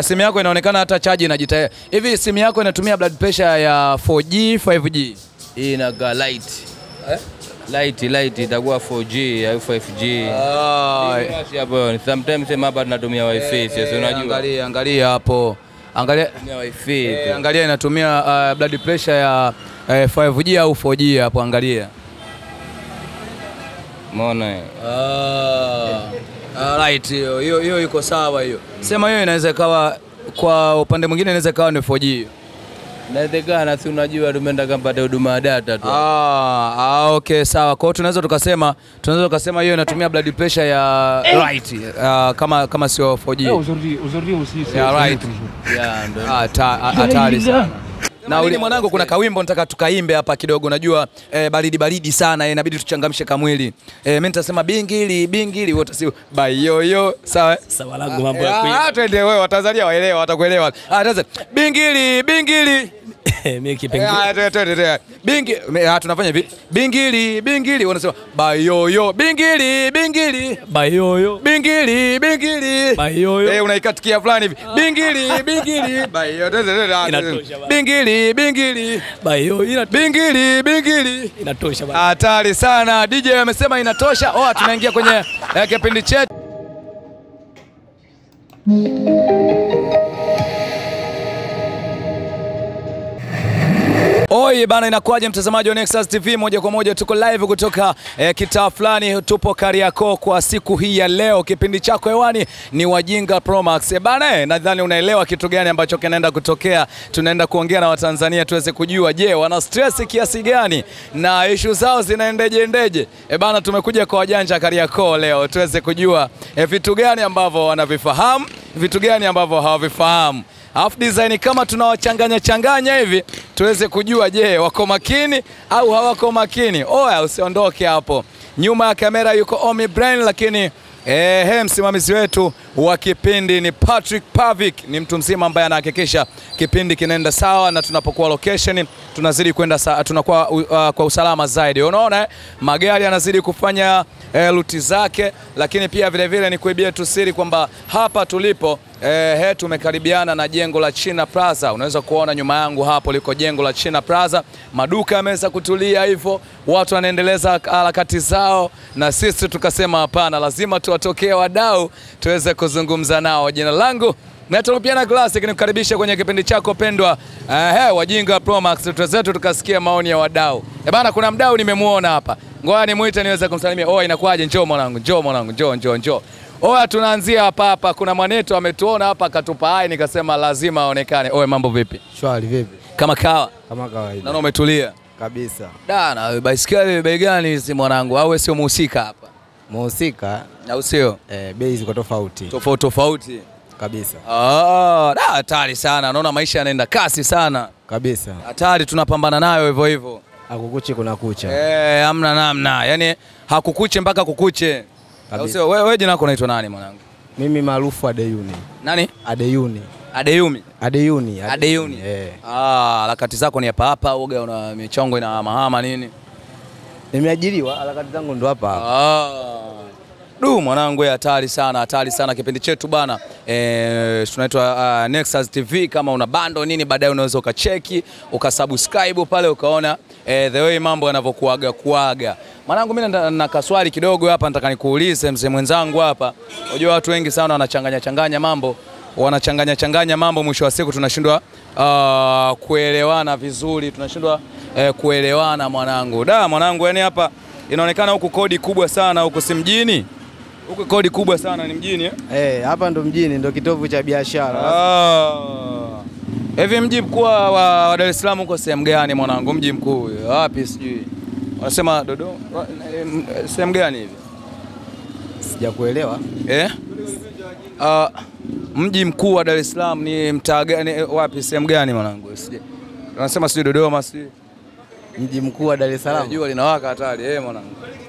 simu yako inaonekana hata chaji inajitaya. Hivi simu yako inatumia blood pressure ya 4G 5G? Hii inakaa light. Light light itakuwa 4G au 5G. Ah, Basi hapo sometimes sema hapa tunatumia wifi, sio unajua. Angalia, angalia hapo. Angalia Tunatumia wifi. eh, tu. angalia inatumia uh, blood pressure ya eh, 5G au 4G hapo angalia. Umeona? eh? Ah, right hiyo hiyo hiyo iko sawa hiyo. Sema hiyo inaweza ikawa kwa upande mwingine inaweza ikawa ni 4G. hiyo. Inawezekana si unajua tumeenda kampata huduma ya data tu. Ah, ah, okay sawa. Kwa hiyo tunaweza tukasema tunaweza tukasema hiyo inatumia blood pressure ya right ah, kama kama sio 4G. Aujourd'hui, aujourd'hui aussi, c'est Yeah, c'est right. notre jour. Yeah, ndo. Ah, ta- ah, hatari sana. Na uli mwanangu, kuna kawimbo nataka tukaimbe hapa kidogo. Najua eh, baridi baridi sana eh, inabidi tuchangamshe kamwili. Eh, mimi nitasema bingili bingili, wote si bayoyo, sawa? eh? Sawa langu mambo ya Ah, ah, twende wewe, Watanzania waelewa, watakuelewa. Ah, sasa bingili bingili mimi Eh, kipengele ah, twende, twende, twende. Bingi, me- ah, tunafanya hivi bingili bingili, wanasema bayoyo bingili bingili bayoyo bingili bingili bayoyo Eh, unaikatikia fulani hivi bingili bingili bayo twende, twende, ah, Inatosha bana. bingili bingili bayoyo ina- bingili bingili inatosha bana. hatari sana DJ amesema inatosha oh tunaingia kwenye eh, kipindi chetu Oi bana, inakuwaje mtazamaji wa Nexus TV? Moja kwa moja tuko live kutoka eh, kitaa fulani, tupo Kariakoo kwa siku hii ya leo. Kipindi chako hewani ni Wajinga Pro Max. Eh, bana, eh, nadhani unaelewa kitu gani ambacho kinaenda kutokea. Tunaenda kuongea na Watanzania tuweze kujua, je, wana stress kiasi gani na ishu zao zinaendeje ndeje? Eh, bana, tumekuja kwa wajanja Kariakoo leo tuweze kujua eh, vitu gani ambavyo wanavifahamu, vitu gani ambavyo hawavifahamu Alafu design kama tunawachanganya changanya hivi tuweze kujua, je, wako makini au hawako makini? Oya, usiondoke hapo. Nyuma ya kamera yuko Omi Brain, lakini eh, he, msimamizi wetu wa kipindi ni Patrick Pavik, ni mtu mzima ambaye anahakikisha kipindi kinaenda sawa, na tunapokuwa location tunazidi kwenda sa, tunakuwa uh, kwa usalama zaidi. Unaona eh? magari yanazidi kufanya eh, luti zake, lakini pia vile vile ni kuibia tu siri kwamba hapa tulipo eh, he, tumekaribiana na jengo la China Plaza. Unaweza kuona nyuma yangu hapo liko jengo la China Plaza, maduka yameweza kutulia hivyo, watu wanaendeleza harakati zao, na sisi tukasema hapana, lazima tuwatokee wadau tuweze kuzungumza nao. Jina langu Metalopiana Classic nikukaribisha kwenye kipindi chako pendwa uh, he, Wajinga Pro Max. Tuzetu tukasikia maoni ya wadau. Eh bana, kuna mdau nimemuona hapa, ngoja nimuite niweze kumsalimia. Oh, inakuwaje? Njoo mwanangu, njoo mwanangu, njoo njoo njoo. Oya, tunaanzia hapa hapa. Kuna mwanetu ametuona hapa akatupa hai, nikasema lazima aonekane. Oye, mambo vipi? Shwari vipi? Kama kawa, Kama kawaida naona umetulia. kabisa. Dana, baisikeli bei gani hizi mwanangu? Au wewe sio muhusika hapa? Muhusika Au sio? eh, bei ziko tofauti Tofauti tofauti. kabisa Ah, da, hatari sana. Naona maisha yanaenda kasi sana. kabisa, Hatari tunapambana nayo hivyo hivyo. akukuchi kuna kucha Eh, hamna namna. Yaani hakukuche mpaka kukuche. Au Kabisa. sio? Wewe wewe jina lako unaitwa nani mwanangu? mimi maarufu Adeyuni. Nani? Adeyuni. Adeyumi. Adeyuni. Adeyuni. Eh. Ah, harakati zako ni hapa hapa, uga una michongo ina mahama nini? Nimeajiriwa, harakati zangu ndo hapa hapa. Ah. Du mwanangu, wewe hatari sana, hatari sana kipindi chetu bana. Eh, tunaitwa uh, Nexus TV. Kama una bando nini, baadaye unaweza ukacheki ukasubscribe pale ukaona eh, the way mambo yanavyokuaga kuaga. Mwanangu, mimi na, na kaswali kidogo hapa, nataka nikuulize mzee mwenzangu hapa. Unajua watu wengi sana wanachanganya changanya mambo wanachanganya changanya mambo, mwisho wa siku tunashindwa uh, kuelewana vizuri, tunashindwa eh, kuelewana mwanangu. Da mwanangu, yani hapa inaonekana huku kodi kubwa sana, huku si mjini, huku kodi kubwa sana, ni mjini eh? Eh, hapa ndo mjini, ndo kitovu cha biashara. Ah. Hivi mji mkuu wa wa Dar es Salaam uko sehemu gani mwanangu? Mji mkuu wapi? Sijui wanasema Dodoma, wa- eh, sehemu gani hivi Sijakuelewa. eh? Ah, mji mkuu wa Dar es Salaam ni mtaa gani? eh, Wapi, sehemu gani mwanangu? Sijui wanasema sijui Dodoma, sijui Mji mkuu wa Dar es Eh, Salaam. jua linawaka hatari eh, mwanangu.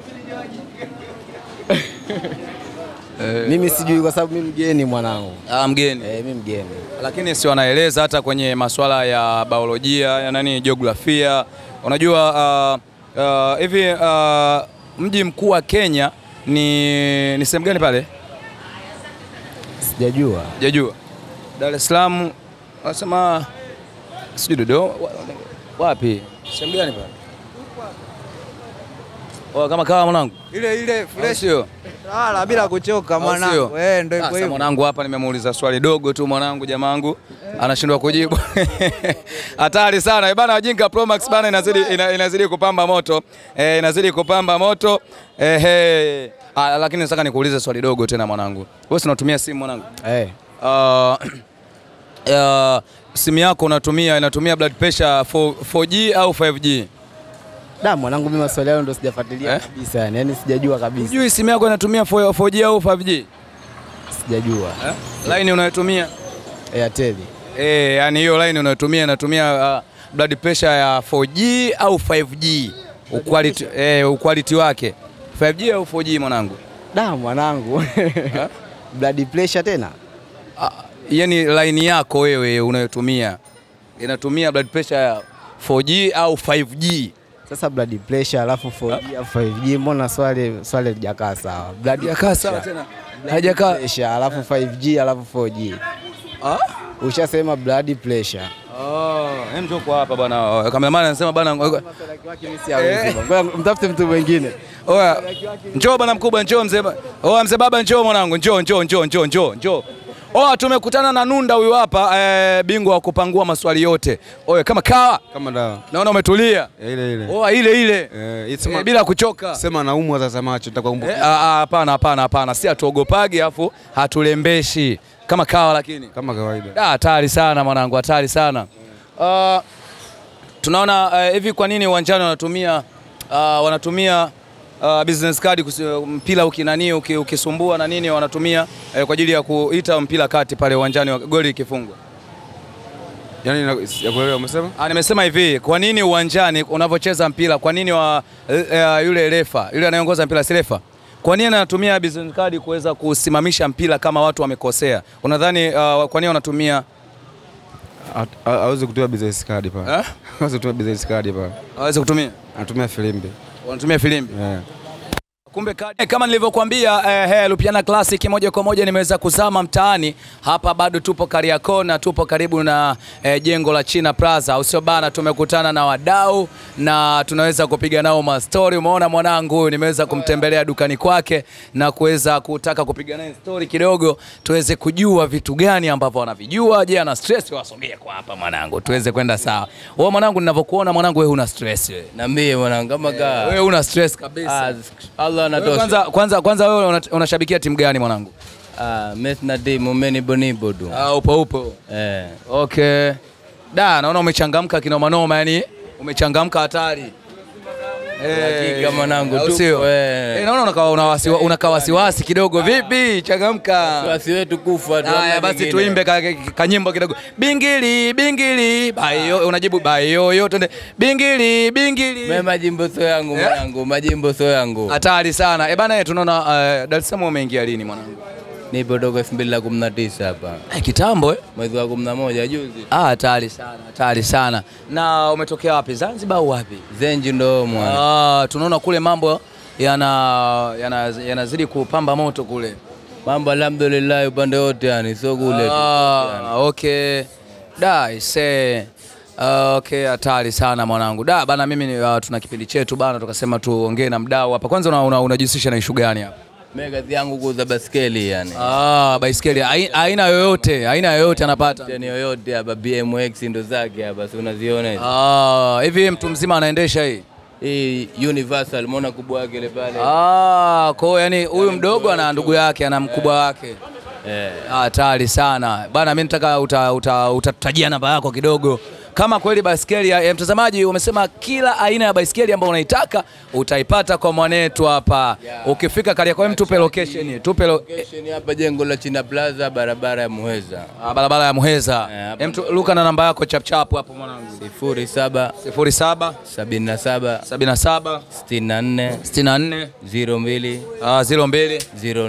Mimi sijui kwa sababu mimi mgeni mwanangu. Ah, mgeni Eh, mimi mgeni. lakini si wanaeleza hata kwenye masuala ya biolojia ya nani, jiografia. Unajua ah, ah, hivi ah, mji mkuu wa Kenya ni, ni sehemu gani pale? Sijajua. Sijajua. Dar es Salaam wanasema sijui Dodoma wa- wapi? Sehemu gani pale? Oh, kama kawa mwanangu. Ile ile Au fresh Sio. wala bila kuchoka Au mwanangu. sio? Eh, ndio hivyo Sasa hivyo. mwanangu hapa nimemuuliza swali dogo tu mwanangu jamangu anashindwa kujibu. Hatari sana. Eh, Bana Wajinga Pro Max bana inazidi ina, inazidi kupamba moto. Eh, inazidi kupamba moto. Eh, hey. Ah, lakini nataka nikuulize swali dogo tena mwanangu. Wewe si unatumia simu mwanangu? Eh, Uh, uh, simu yako unatumia inatumia blood pressure 4, 4G au 5G? da mwanangu, mimi maswali hayo ndo sijafuatilia Eh? kabisa yani, yani sijajua kabisa, Unajui simu yako inatumia 4, 4G au 5G? sijajua. Eh? Line unayotumia? Airtel Eh, yani hiyo line unayotumia inatumia uh, blood pressure ya 4G au 5G? Uquality, eh, uquality wake 5G au 4G mwanangu? da mwanangu blood pressure tena Ah, yani line yako wewe unayotumia inatumia blood pressure ya 4G au 5G? sasa blood pressure alafu 4G alafu 5G, mbona swali swali lijakaa sawa? Blood Hajakaa sawa tena. Hajakaa. pressure alafu 5G alafu 4G, Ah? ushasema blood pressure. Oh, hem njoo kwa hapa bwana. Kameramani anasema bwana Maswali yake mimi siyawezi bwana. Ngoja mtafute mtu mwingine. Oya, njoo bwana mkubwa, njoo mzee. ba- Oya mzee baba, njoo mwanangu, njoo njoo njoo njoo njoo njoo. Oya, tumekutana na Nunda huyu hapa eh, bingwa wa kupangua maswali yote. Oya, kama kawa, kama dawa naona umetulia. Ya ile ile. Oya, ile ile Eh, eh, sema, bila kuchoka. sema naumwa sasa macho Eh, nitakumbuka. ah, ah, Hapana, hapana, hapana, si hatuogopagi afu hatulembeshi kama kawa, lakini Kama kawaida. Da, hatari sana mwanangu, hatari sana. Uh, tunaona eh, hivi kwa nini uwanjani wanatumia uh, wanatumia uh, business card kusi, mpira ukinani uki, ukisumbua na nini wanatumia eh, kwa ajili ya kuita mpira kati pale uwanjani wa goli ikifungwa. Yaani na- ya kuelewa umesema? Ah, nimesema hivi, kwa nini uwanjani unavyocheza mpira, kwa nini wa, eh, eh, yule refa yule anayeongoza mpira si refa, kwa nini anatumia business card kuweza kusimamisha mpira kama watu wamekosea? Unadhani uh, kwa nini wanatumia Ha- ha- Hawezi kutumia business card pale. eh? Hawezi kutumia business card pale. Hawezi kutumia Anatumia filimbi. wanatumia filimbi Yeah. Kumbe kadi. Eh, Kama nilivyokuambia eh, hey, Lupiana Classic moja kwa moja nimeweza kuzama mtaani hapa, bado tupo Kariakoo na tupo karibu na eh, jengo la China Plaza, au sio bana? Tumekutana na wadau na tunaweza kupiga nao mastori. Umeona mwanangu huyu, nimeweza kumtembelea dukani kwake na kuweza kutaka kupiga naye story kidogo, tuweze kujua vitu gani ambavyo wanavijua. Je, ana stress? Wasogee kwa hapa mwanangu, tuweze kwenda sawa. Wewe mwanangu, ninavyokuona mwanangu, wewe una stress wewe. Niambie mwanangu kama kaa. Wewe una stress kabisa. Ah, Allah Wewe anatosha. Kwanza, kwanza, kwanza wewe una- unashabikia timu gani mwanangu? Ah, Messi na timu meni bonibo tu. Ah, upo upo. Eh. Okay. Da, naona umechangamka kinoma noma, yani umechangamka hatari. Hakika mwanangu au tu. sio? Eh. Eh, naona unakaa una wasiwa- unakaa wasiwasi kidogo. Vipi? Changamka. Wasi wetu kufa tu. Haya hamna basi kingine. tuimbe ka- ka- kanyimbo kidogo. Bingili, bingili, bayo unajibu bayo yo twende. Bingili, bingili. Mimi majimbo sio yangu mwanangu, majimbo sio yangu. Hatari sana. Eh bana, tunaona uh, Dar es Salaam umeingia lini mwanangu? Nipo toka 2019 hapa. Eh, kitambo eh? Mwezi wa 11 juzi. Ah, hatari sana, hatari sana. Na umetokea wapi? Zanzibar au wapi? Zenji ndo mwana. Ah, tunaona kule mambo yana yana- yanazidi kupamba moto kule. Mambo alhamdulillah upande wote yani sio kule tu. Ah, okay. Da, ise. Uh, okay, hatari sana mwanangu. Da, bana mimi ni- uh, tuna kipindi chetu bana tukasema tuongee na mdau hapa. Kwanza unajihusisha una, unajihusisha na ishu gani hapa? Mimi kazi yangu kuuza baskeli yani. Ah, baiskeli ai- aina yoyote, aina yoyote anapata. Yani yoyote hapa BMX ndo zake hapa si unaziona hizi. Ah, hivi mtu mzima anaendesha hii? Hii Universal umeona kubwa yake ile pale. Ah, kwa hiyo yani huyu mdogo ana ndugu yake ana mkubwa wake. Eh. Hatari sana bana, mimi nataka uta, uta, utatajia namba yako kidogo, kama kweli baiskeli ya, ya mtazamaji umesema kila aina ya baiskeli ambayo unaitaka utaipata kwa mwanetu hapa. Ukifika Kariakoo, hem, tupe location, tupe lo, Location hapa jengo la China Plaza barabara ya Muheza. ah, barabara ya Muheza. Eh, hapa Hem, tu- luka na namba yako chap chap hapo mwanangu, 07 07 77 77 64 64 02 ah, 02 04.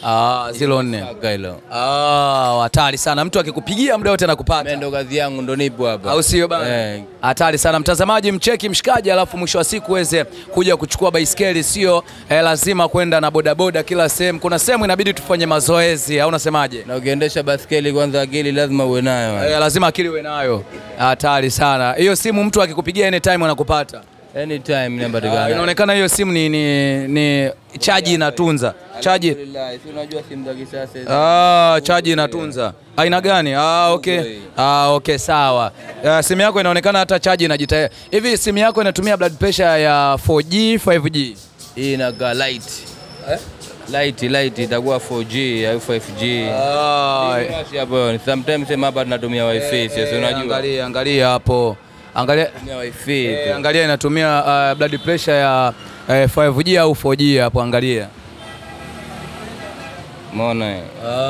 Ah, zilo nne. Kaka hilo. Ah, hatari sana. Mtu akikupigia muda wote Mimi anakupata. ndo kazi yangu ndo nipo hapa. Au sio bana? Eh. Hatari sana mtazamaji, mcheki mshikaji, alafu mwisho wa siku uweze kuja kuchukua baiskeli. Sio eh, lazima kwenda na bodaboda kila sehemu. Kuna sehemu inabidi tufanye mazoezi, au unasemaje? Na ukiendesha baskeli kwanza akili lazima uwe nayo. Eh, lazima akili uwe nayo. Hatari sana hiyo simu, mtu akikupigia anytime anakupata. Anytime Ah, inapatikana. inaonekana hiyo simu ni, ni, ni chaji inatunza chaji. Alhamdulillah, si unajua simu za kisasa. hizi. Ah, chaji inatunza. Aina gani? Ah, okay. Ah, okay, sawa. Uh, simu yako inaonekana hata chaji inajitahidi. Hivi simu yako inatumia blood pressure ya 4G, 5G? Hii inakaa light. Light light itakuwa 4G au 5G. Ah, Basi hapo sometimes sema hapa tunatumia wifi, sio unajua. angalia, angalia hapo. Angalia Tunatumia wifi. eh, tu. angalia inatumia uh, blood pressure ya eh, 5G au 4G hapo angalia. Umeona? eh?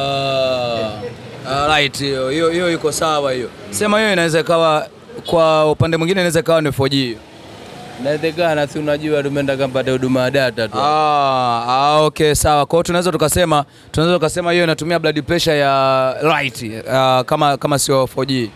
Ah, ah, right hiyo hiyo hiyo iko sawa hiyo. Sema hiyo inaweza ikawa kwa upande mwingine inaweza ikawa ni 4G. hiyo. Inawezekana si unajua tumeenda kampata huduma ya data tu. Ah, ah, okay sawa. Kwa hiyo tunaweza tukasema tunaweza tukasema hiyo inatumia blood pressure ya right ah, kama kama sio 4G.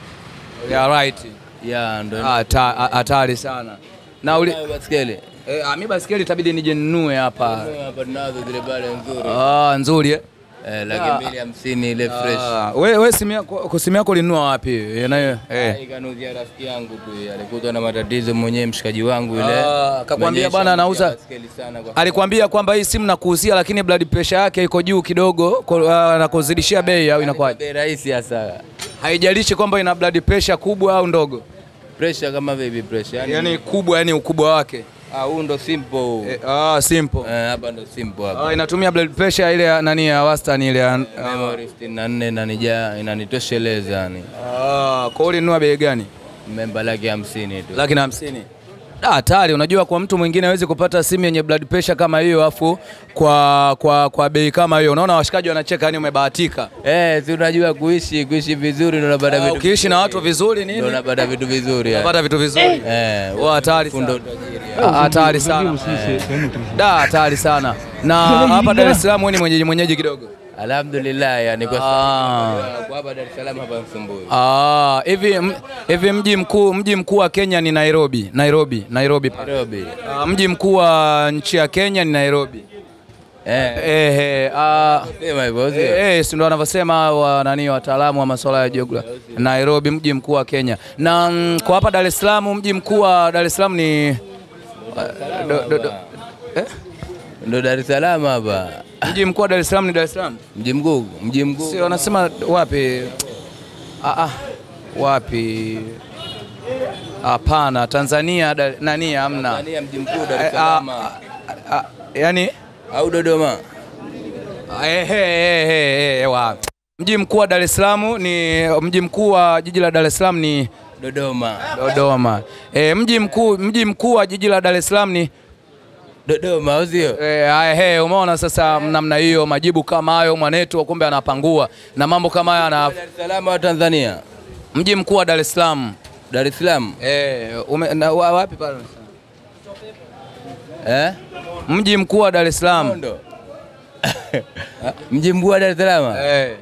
Ya right. Ya ndo. Ah, ta- ah, hatari sana. Na uli Unayo baskeli. eh, ah, mimi basikeli itabidi nije ninunue hapa. Hapa tunazo zile pale nzuri. Ah, nzuri eh. Eh, laki mbili hamsini ile fresh. Ah, we we simu yako kwa simu yako ulinunua wapi? Yanayo eh. Ikanuzia rafiki yangu tu, alikutwa na matatizo mwenyewe mshikaji wangu yule. Ah, akakwambia Amenyesha bwana anauza- baskeli sana kwa Alikwambia kwamba hii simu nakuuzia lakini blood pressure yake iko juu kidogo kwa- ah, na kuzidishia bei au inakuwaje? bei rahisi hasa. Haijalishi kwamba ina blood pressure kubwa au ndogo. Pressure kama baby pressure. Yani, Yaani kubwa, yani ukubwa wake. ah, huu ndo simple huu. Eh, ah, simple. Eh, hapa ndo simple hapa. Ah, inatumia blood pressure ile ya nani ya wastani ile ya Memory 64 inanijaa inanitosheleza yani. ah, kwa hiyo ulinunua bei gani? Memba laki hamsini tu. Laki na hamsini. Ah, hatari. Unajua, kwa mtu mwingine hawezi kupata simu yenye blood pressure kama hiyo afu kwa kwa kwa bei kama hiyo. Unaona washikaji wanacheka, yani umebahatika. Eh, si unajua kuishi kuishi vizuri ndo unapata Ah, vitu. ukiishi na watu vizuri ndo nini? unapata vitu vizuri. yani. Unapata vitu vizuri. Eh, Oh, hatari fundo sana. utajiri. Ah, Hatari sana. Da, hatari sana. Na hapa Dar es Salaam wewe ni mwenyeji mwenyeji kidogo. Alhamdulillah yani kwa Ah. sababu kwa hapa Dar es Salaam hapa Msumbui. Ah, hivi m- hivi mji mkuu mji mkuu wa Kenya ni Nairobi. Nairobi, Nairobi. pale. Nairobi. Ah, mji mkuu wa nchi ya Kenya ni Nairobi. Eh, Eh, eh, ah, sema hivyo sio? eh, eh, si ndio wanavyosema wa nani wataalamu wa masuala ya jiografia. Nairobi mji mkuu wa Kenya. Na mm, kwa hapa Dar es Salaam mji mkuu wa Dar es Salaam ni ah, do, do, do, eh? Ndo Dar es Salaam hapa. Mji mkuu wa Dar es Salaam ni Dar es Salaam. Mji mkuu, mji mkuu. Si wanasema wapi? Ah, ah, wapi? Hapana, Tanzania Dar- nani hamna. Tanzania mji mkuu Dar es Eh, ah, Salaam. ah, ah, yani Au Dodoma? eh, eh, eh, eh, eh, wa. Mji mkuu wa Dar es Salaam ni mji mkuu wa jiji la Dar es Salaam ni Dodoma. Dodoma. Eh, mji mkuu mji mkuu wa jiji la Dar es Salaam ni Dodoma, au sio? Eh, haya, he, umeona sasa namna hiyo majibu kama hayo mwanetu kumbe anapangua na mambo kama haya ana Dar es Salaam au Tanzania? mji mkuu wa Dar es Salaam. Dar es Salaam. Eh, ume, na, wa, wapi pale? Eh? Mji mkuu wa Dar es Salaam. Mondo. Mji mkuu wa Dar es Salaam. Eh.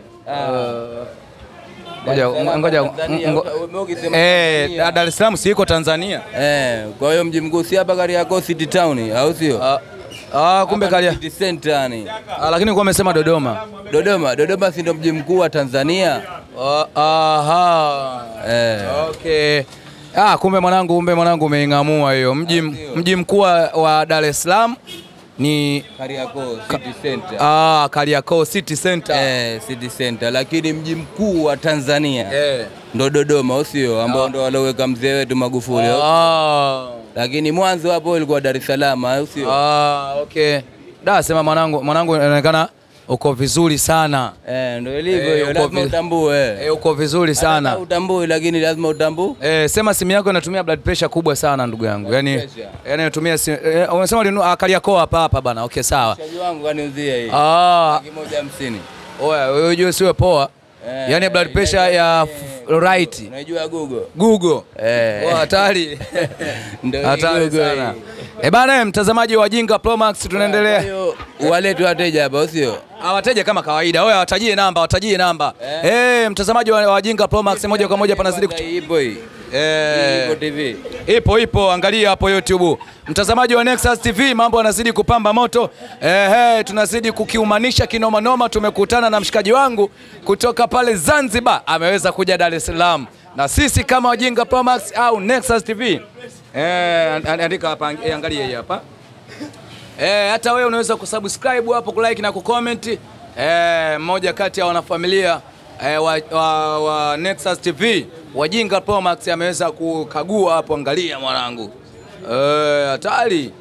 Ngoja ngoja Tanzania, ngo- uta- ukisema Eh, Tanzania. Dar es Salaam si iko Tanzania? Eh, kwa hiyo mji mkuu si hapa Kariakoo City Town, au sio? Ah, ah, kumbe Hapa kalia. City Center yani. Ah, lakini kwa amesema Dodoma. Dodoma, Dodoma si ndo mji mkuu wa Tanzania? Ah, aha. Eh. Okay. Ah, kumbe mwanangu, kumbe mwanangu umeing'amua hiyo. Mji mji mkuu wa- wa Dar es Salaam ni Kariakoo City Center. ah, Kariakoo City Center. Eh, City Center, lakini mji mkuu wa Tanzania Eh. ndo Dodoma, au sio? Ambao ndo walioweka mzee wetu Magufuli. au- Ah. Lakini mwanzo hapo ilikuwa Dar es Salaam, au sio? Ah, okay. Da, sema mwanangu, mwanangu inaonekana uko vizuri sana. Eh, ndo ilivyo Eh, hiyo, uko lazima vi- utambue. Eh, uko vizuri sana. Hata Utambue, lakini lazima utambue. Eh, sema simu yako inatumia blood pressure kubwa sana ndugu yangu. Yaani pressure? yaani inatumia simu eh, unasema ulinunua ah, Kariakoo hapa hapa bana. Okay, sawa. Mshikaji wangu kaniuzia hii. Ah, Laki moja hamsini. oya, wewe unajua siwe poa. Eh, Yaani blood pressure ya f- right. Unajua Google? Google. Eh. Oh, hatari. Ndio hii Hatari Google sana. hii. Eh, bana mtazamaji wa Jinga Pro Max Kwa tunaendelea. hiyo Walete wateja hapa, sio? Awateja kama kawaida. Wewe watajie namba, watajie namba. Eh, mtazamaji wa Wajinga Pro Max moja kwa moja panazidi kutu... Ipo hii. Eh, Ipo TV. Ipo ipo, angalia hapo YouTube. Mtazamaji wa Nexus TV, mambo yanazidi kupamba moto. Ehe, tunazidi kukiumanisha kinoma noma. Tumekutana na mshikaji wangu kutoka pale Zanzibar, ameweza kuja Dar es Salaam, na sisi kama Wajinga Pro Max au Nexus TV eh, and- and- andika hapa, eh, angalia hii hapa eh, hata wewe unaweza kusubscribe hapo, kulike na kucomment. Eh, mmoja kati ya wanafamilia eh, wa, wa, wa Nexus TV Wajinga Pro Max ameweza kukagua hapo, angalia mwanangu, eh, hatari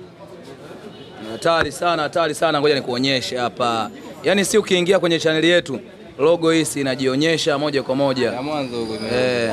hatari sana, hatari sana. Ngoja nikuonyeshe hapa, yaani si ukiingia kwenye chaneli yetu logo hii si inajionyesha moja kwa moja Na mwanzo huko ime- Eh.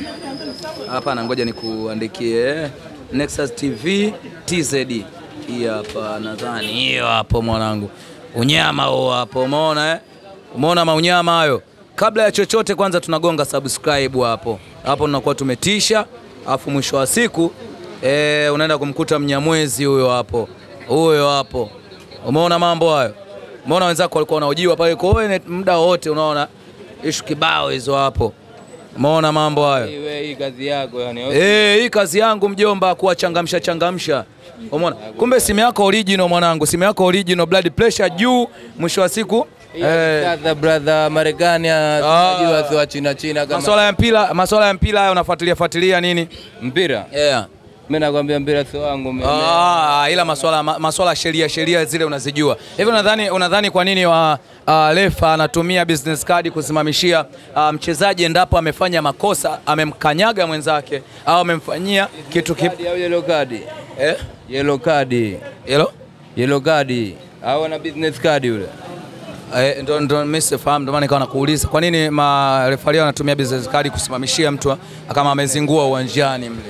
Hapana, ngoja nikuandikie Nexus TV TZ. Hii hapa nadhani hiyo hapo mwanangu. Unyama huo hapo umeona eh? Umeona maunyama hayo? Kabla ya chochote kwanza tunagonga subscribe hapo. Hapo tunakuwa tumetisha, afu mwisho wa siku eh, unaenda kumkuta mnyamwezi huyo hapo. Huyo hapo. Umeona mambo hayo? Umeona wenzako walikuwa wanaojiwa pale kwa wewe muda wote unaona ishu kibao hizo hapo. Umeona mambo hayo? Hii wewe, hii kazi yako yani. Eh, hii kazi yangu mjomba, kuwachangamsha changamsha. Umeona? Kumbe simu yako original mwanangu, simu yako original, blood pressure juu, mwisho wa siku eh, Sasa brother Marekani tunajua si wa China China kama masuala ya mpira, masuala ya mpira haya unafuatilia fuatilia nini? mpira. Yeah. Mimi nakwambia mpira sio wangu mimi. Ah, ila masuala ma- masuala ya sheria sheria zile unazijua. Hivi unadhani unadhani kwa nini wa uh, refa anatumia business card kusimamishia uh, mchezaji endapo amefanya makosa, amemkanyaga mwenzake au amemfanyia kitu kipi? Kadi au yellow card? Eh? Yellow card. Hello? Yellow card. Au ana business card yule. Eh, ndo ndo mimi sifahamu, ndo maana nikawa nakuuliza kwa nini marefari wanatumia business card kusimamishia mtu kama amezingua uwanjani mle.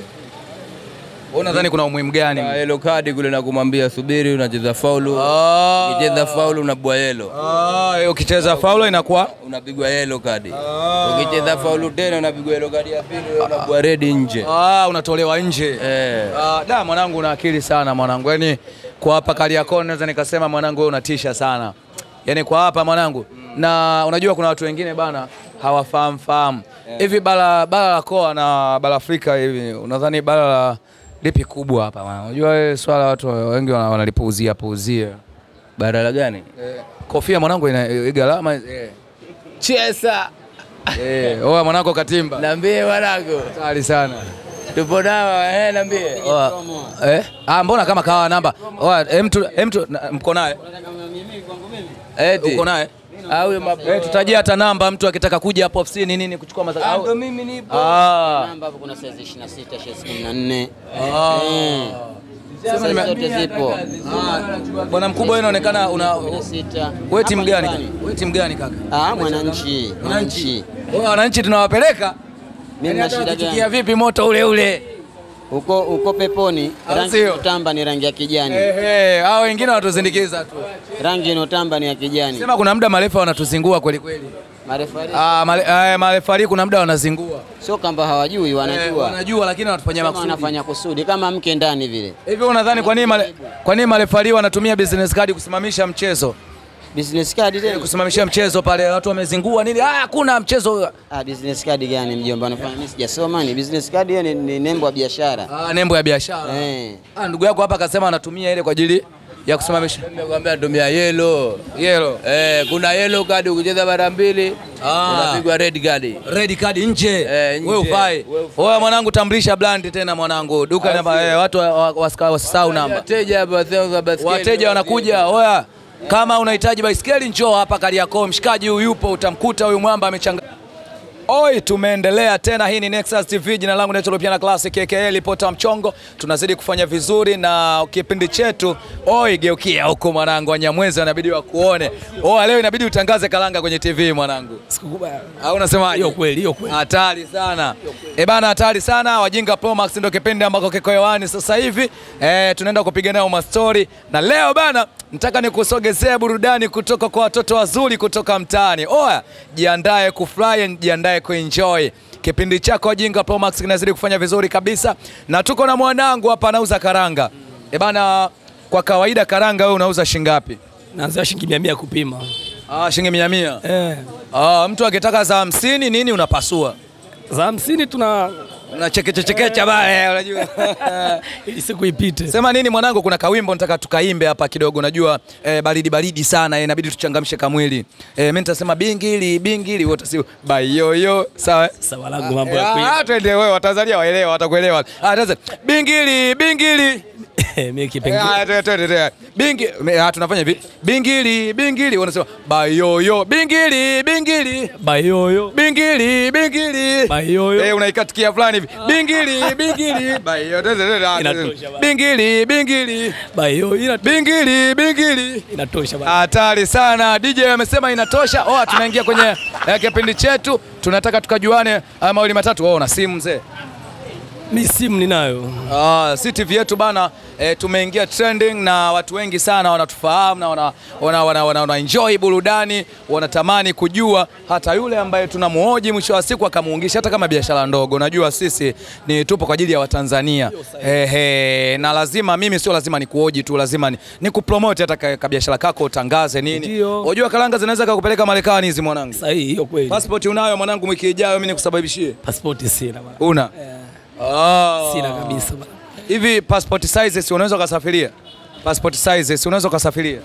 Wewe unadhani kuna umuhimu gani? Ah, mle? Yellow card kule na kumwambia subiri, unacheza faulu. Ah, Ukicheza faulu unabwa yellow. ah, eh, ukicheza faulo inakuwa Unapigwa yellow card. Ukicheza faulu tena unapigwa yellow card ya pili, unabwa red nje. ah, unatolewa nje. Eh. Ah, da mwanangu una akili sana mwanangu. Yaani kwa hapa Kariakoo naweza nikasema mwanangu wewe unatisha sana. Yaani kwa hapa mwanangu. Na unajua kuna watu wengine bana hawafahamu fahamu. Hivi bara bara la Koa na bara Afrika hivi unadhani bara la lipi kubwa hapa bwana? Unajua wewe swala watu wengi wana- wanalipuuzia puuzia. Bara la gani? Kofia mwanangu ina eh, gharama eh. Chesa. Eh, oa mwanangu katimba. Niambie wanangu. Hatari sana. Tupo nao, eh, niambie. Oa, eh? Ah, mbona kama kawa namba? Oa, em tu em tu na- mko naye? Eti. Uko naye? Au huyo mapo. Eh, tutajia hata namba mtu akitaka kuja hapo ofisini nini kuchukua maza. Ah, au- ndo mimi nipo. Ah. Namba hapo kuna size 26, size 14. Ah. Size nime- zote zipo. Bwana mkubwa wewe unaonekana una 16. wewe timu Hapa gani? nyumbani. Wewe timu gani kaka? Ah, mwananchi. Mwananchi. Wewe wananchi tunawapeleka? Mimi Yaani na hata shida wakitukia gani? vipi moto ule ule? Uko uko peponi, Au rangi sio? inotamba ni rangi ya kijani. Ehe, hao wengine wanatusindikiza tu. Rangi inotamba ni ya kijani. Sema kuna muda marefa wanatuzingua kweli kweli. Marefari Ah, male, eh, marefari kuna muda wanazingua. sio kwamba hawajui, Eh, wanajua. wanajua lakini wanatufanyia Kama makusudi. wanafanya kusudi kama mke ndani vile. Hivi unadhani kwa nini male, kwa nini marefari wanatumia business card kusimamisha mchezo? Business card tena. Kusimamishia mchezo pale watu wamezingua nini? Ah, hakuna mchezo. Ah, business card gani mjomba? Unafanya mimi sijasoma ni business card hiyo ni, ni nembo ya biashara. Ah, nembo ya biashara. Eh. Ah, ndugu yako hapa akasema anatumia ile kwa ajili ya kusimamisha Nimekwambia natumia yellow. yellow. Eh, kuna yellow card ukicheza mara mbili Ah. unapigwa red card. Red card nje. Eh, nje. Wewe ufai. Wewe ufai. Oya mwanangu tambulisha brand tena mwanangu. Duka namba eh, watu wa- wa- wasika- wasisahau namba. Wateja hapa sasa za baskeli. Wateja wanakuja. Oya. Kama unahitaji baisikeli njoo hapa Kariakoo. Mshikaji huyu yupo utamkuta huyu mwamba amechanga Oi, tumeendelea tena. Hii ni Nexus TV, jina langu naitwa Lupiana Classic KKL Ripota Mchongo. Tunazidi kufanya vizuri na kipindi chetu. Oi, geukia huko mwanangu, Wanyamwezi wanabidi wakuone. Oh, leo inabidi utangaze kalanga kwenye TV mwanangu. Sikukubali. Au unasemaje? Hiyo kweli, hiyo kweli. Hatari sana. Eh bana, hatari sana. Wajinga Pro Max ndio kipindi ambako kiko hewani sasa hivi. Eh, tunaenda kupiga nayo mastori na leo bana, nataka nikusogezee burudani kutoka kwa watoto wazuri kutoka mtaani. Oya, jiandae kufurahi, jiandae kuenjoy. Kipindi chako Wajinga Pro Max kinazidi kufanya vizuri kabisa, na tuko na mwanangu hapa anauza karanga. Eh bana, kwa kawaida karanga wewe unauza shingapi? naanzia shilingi mia mia kupima Ah, shilingi mia mia. eh. Ah, mtu akitaka za hamsini nini unapasua? za hamsini tuna Unachekechechekecha bale, unajua. ili siku ipite. Sema nini mwanangu, kuna kawimbo nataka tukaimbe hapa kidogo. Najua eh, baridi baridi sana eh, inabidi tuchangamshe kamwili. Eh, mimi nitasema bingili bingili, wote si bayoyo, sawa? eh? Sawa langu mambo ya Ah, kuimba. twende wewe, Watanzania waelewa, watakuelewa. Ah, sasa bingili bingili. mimi Eh, kipengele ah, twende twende twende. Bingi, me- ah, tunafanya hivi. Bingili bingili, wanasema bayoyo, bingili bingili. bayoyo Bingili bingili. bayoyo Eh, unaikatikia fulani hivi. Bingili bingili. Bayo, twende, twende, ah, Inatosha bana. Bingili bingili. bayoyo ina- Bingili bingili. inatosha bana. Hatari sana. DJ amesema inatosha. Oh, tunaingia kwenye eh, kipindi chetu. Tunataka tukajuane haya mawili matatu. Oh, na simu mzee. mi simu ninayo Ah, si TV yetu bana eh, tumeingia trending na watu wengi sana wanatufahamu na wana, wana, wana, wana, wana enjoy burudani, wanatamani kujua hata yule ambaye tunamuhoji mwisho wa siku akamuungisha hata kama biashara ndogo. Unajua sisi ni tupo kwa ajili ya Watanzania ehe, na lazima mimi sio lazima nikuhoji tu, lazima ni, ni kupromote hata ka, ka biashara kako utangaze nini. Ndio. Unajua karanga zinaweza kukupeleka Marekani hizi mwanangu. sahihi, hiyo kweli. Passport unayo mwanangu, wiki ijayo mimi nikusababishie. Pasipoti sina bana. Una? Ah. Sina kabisa bana. Hivi passport sizes unaweza ukasafiria? Passport sizes unaweza ukasafiria?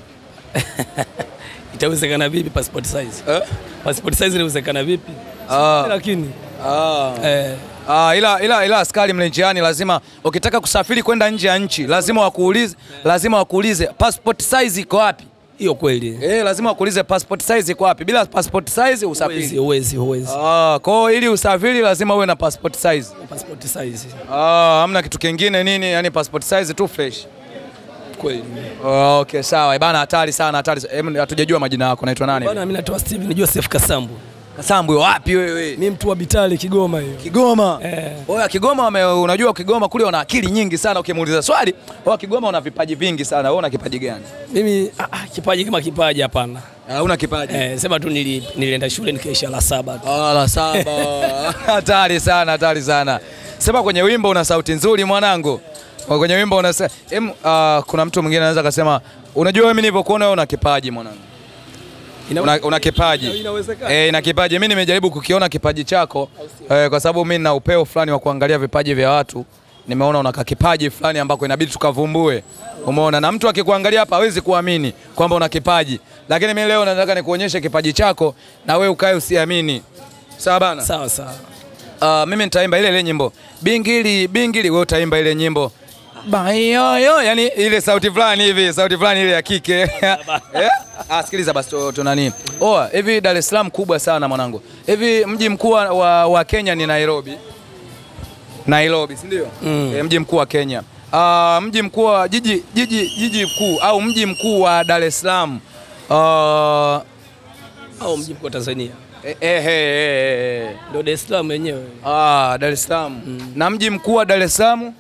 Itawezekana vipi passport size? Eh? Passport size inawezekana vipi? Ah. Lakini Ah. eh, Ah, ila, ila, ila askari mle njiani lazima ukitaka kusafiri kwenda nje ya nchi lazima wakuulize, lazima wakuulize passport size iko wapi? hiyo kweli. Eh, lazima wakuulize passport size iko wapi. Bila passport size Huwezi, usafiri. huwezi, huwezi. Ah, kwa hiyo ili usafiri lazima uwe na passport size. Passport size. Ah, hamna kitu kingine nini, yani passport size tu fresh. Kweli. Oh, okay, sawa. Bana hatari sana, hatari. sa- Em, hatujajua majina yako. Naitwa nani? Bana mimi natoa Steven Joseph Kasambu. Kasambwe wapi wewe? Mimi mtu wa Bitale Kigoma hiyo. Kigoma. Eh. Oya Kigoma wame, unajua Kigoma kule wana akili nyingi sana ukimuuliza swali. Oya Kigoma una vipaji vingi sana. Wewe una kipaji gani? Mimi ah, ah, kipaji kama kipaji hapana. Una kipaji. Eh, sema tu nili, nilienda shule nikaisha la saba tu. Ah, la saba. Hatari sana, hatari sana. Sema kwenye wimbo una sauti nzuri mwanangu. Kwa Kwenye wimbo una em, uh, kuna mtu mwingine anaweza akasema unajua wewe mimi nilivyokuona wewe una kipaji mwanangu. Ina- Una, una kipaji. Inawezekana. Eh, ina kipaji. Mimi nimejaribu kukiona kipaji chako eh, kwa sababu mimi nina upeo fulani wa kuangalia vipaji vya watu. Nimeona una kipaji fulani ambako inabidi tukavumbue. Umeona, na mtu akikuangalia hapa hawezi kuamini kwamba una kipaji, lakini mimi leo nataka nikuonyeshe kipaji chako na wewe ukae usiamini. Sawa bana? Sawa sawa. Uh, mimi nitaimba ile ile nyimbo bingili bingili, wewe utaimba ile nyimbo bayoyo, yani ile sauti fulani hivi, sauti fulani ile ya kike eh? Ah, sikiliza basi tu tu nani. Oh, hivi Dar es Salaam kubwa sana mwanangu. Hivi mji mkuu wa, wa, wa Kenya ni Nairobi. Nairobi, si ndio? Mm. E, mji mkuu wa Kenya. Ah, mji mkuu wa jiji jiji jiji mkuu au mji mkuu wa Dar es Salaam. Ah, Au mji mkuu wa Tanzania. eh, eh, eh, eh. Ndio Dar es Salaam wenyewe. Ah, Dar es Salaam. Na mji mkuu wa Dar es Salaam?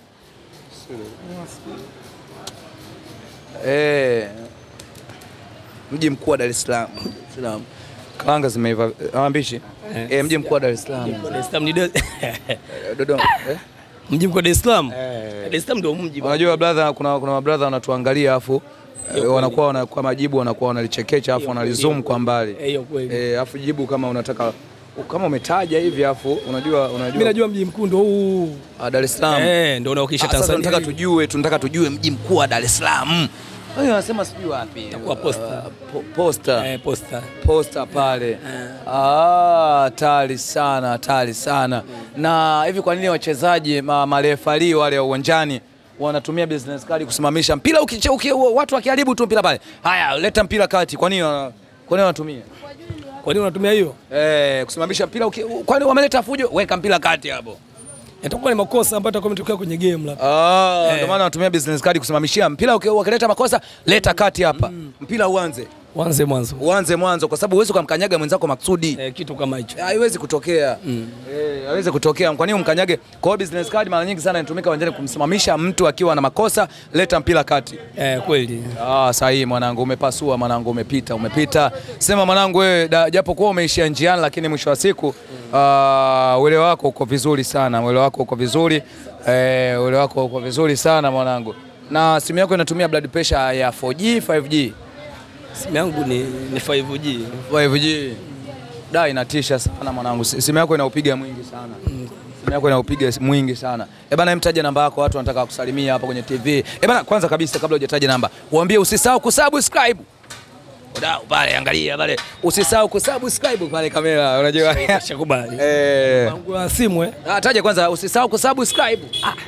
Eh. Mji mkuu wa Dar es Salaam. Salaam. Karanga zimeiva. Ah, mbishi. Eh. Eh, mji mkuu wa Dar es Salaam. Dar es Salaam ni Dar- Eh, Dodoma. Eh? mji mkuu wa Dar es Salaam. Eh. Dar es Salaam ndio mji. Unajua brother, kuna kuna mabrother wanatuangalia afu eh, wanakuwa wana, kwa majibu wanakuwa wanalichekecha afu Hiyo wanalizoom kweli, kwa mbali. Eh, hiyo kweli. Eh, afu jibu kama unataka kama umetaja hivi afu unajua Mimi unajua najua mji mkuu ndio huu. ah, Dar es Salaam. Eh, ndio unaokiisha Sasa Tanzania. tunataka hivi. tujue, tunataka tujue mji mkuu wa Dar es Salaam. Wewe unasema sijui wapi? Itakuwa Posta. Uh, po, posta. Eh, posta. Posta pale. Ah, hatari sana, hatari sana. Na hivi kwa nini wachezaji ma, marefali wale wa uwanjani wanatumia business card kusimamisha mpira ukiche, uki, watu wakiharibu tu mpira pale. Haya, leta mpira kati. Kwa nini wana- kwa nini wanatumia? Kwa nini unatumia hiyo? Eh, kusimamisha mpira uki, kwa nini wameleta fujo? Weka mpira kati hapo. Itakuwa ni makosa ambayo yatakuwa yametokea kwenye game labda. Ah, Eh. ndio maana wanatumia business card kusimamishia mpira. uki- Wakileta makosa, leta kati hapa, mpira uanze, Wanze mwanzo. uanze mwanzo, kwa sababu huwezi kumkanyaga mwenzako maksudi. Eh, kitu kama hicho. Haiwezi kutokea eh, haiwezi kutokea. Kwa nini umkanyage? Kwa hiyo business card mara nyingi sana inatumika uwanjani kumsimamisha mtu akiwa na makosa, leta mpira kati. Eh, kweli. Ah, sahihi mwanangu, umepasua mwanangu, umepita, umepita. Sema mwanangu wewe, da- japo kuwa umeishia njiani, lakini mwisho wa siku ah, uelewa wako uko vizuri sana, uelewa wako uko vizuri eh, uelewa wako uko vizuri sana mwanangu. Na simu yako inatumia blood pressure ya 4G 5G? Simu yangu ni, ni 5G. 5G. Da inatisha sana mwanangu. Si- Simu yako inaupiga mwingi sana. Simu yako inaupiga mwingi sana. Eh bana, mtaje namba yako, watu wanataka kusalimia hapa kwenye TV. Eh bana, kwanza kabisa kabla hujataja namba, waambie usisahau kusubscribe. Wadau pale, angalia pale. Usisahau kusubscribe pale kamera, unajua. Shakubali. Eh. Wangu wa simu eh. Ah, taja kwanza usisahau kusubscribe.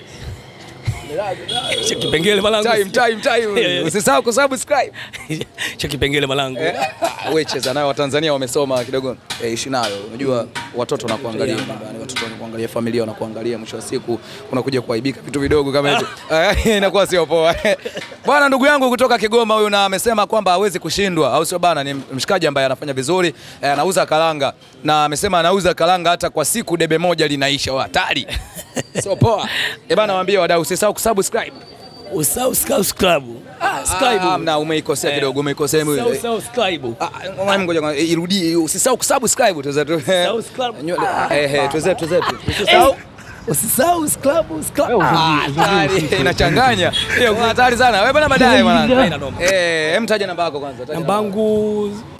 Cha kipengele malangu. Time time time. Usisahau kusubscribe. Cha kipengele malangu. Wewe cheza nayo Watanzania wamesoma kidogo eh, ishi nayo. Unajua watoto wanakuangalia nyumbani, watoto wanakuangalia, familia wanakuangalia, mwisho wa siku unakuja kuaibika vitu vidogo kama hivi. Eh, Inakuwa sio poa. Bwana ndugu yangu kutoka Kigoma huyu na amesema kwamba hawezi kushindwa au sio bana, ni mshikaji ambaye anafanya vizuri, eh, anauza karanga na amesema anauza karanga hata kwa siku debe moja linaisha. Wa hatari. Sio poa. Eh bana, waambie wadau usisahau kusubscribe. Usau subscribe. Ah, subscribe. Ah, na umeikosea Eh. kidogo, umeikosea. Usau subscribe. Ah, ngoja ngoja ngoja, irudie, usisahau kusubscribe tuweze tu. Subscribe. Nywele- Eh eh, tuweze tuweze tu. Usisahau. Usisahau subscribe, subscribe. Ah, hatari, inachanganya. Hiyo hatari sana. Wewe bwana baadaye Haina bwana. noma. Eh, hem taja namba yako kwanza. taja Namba yangu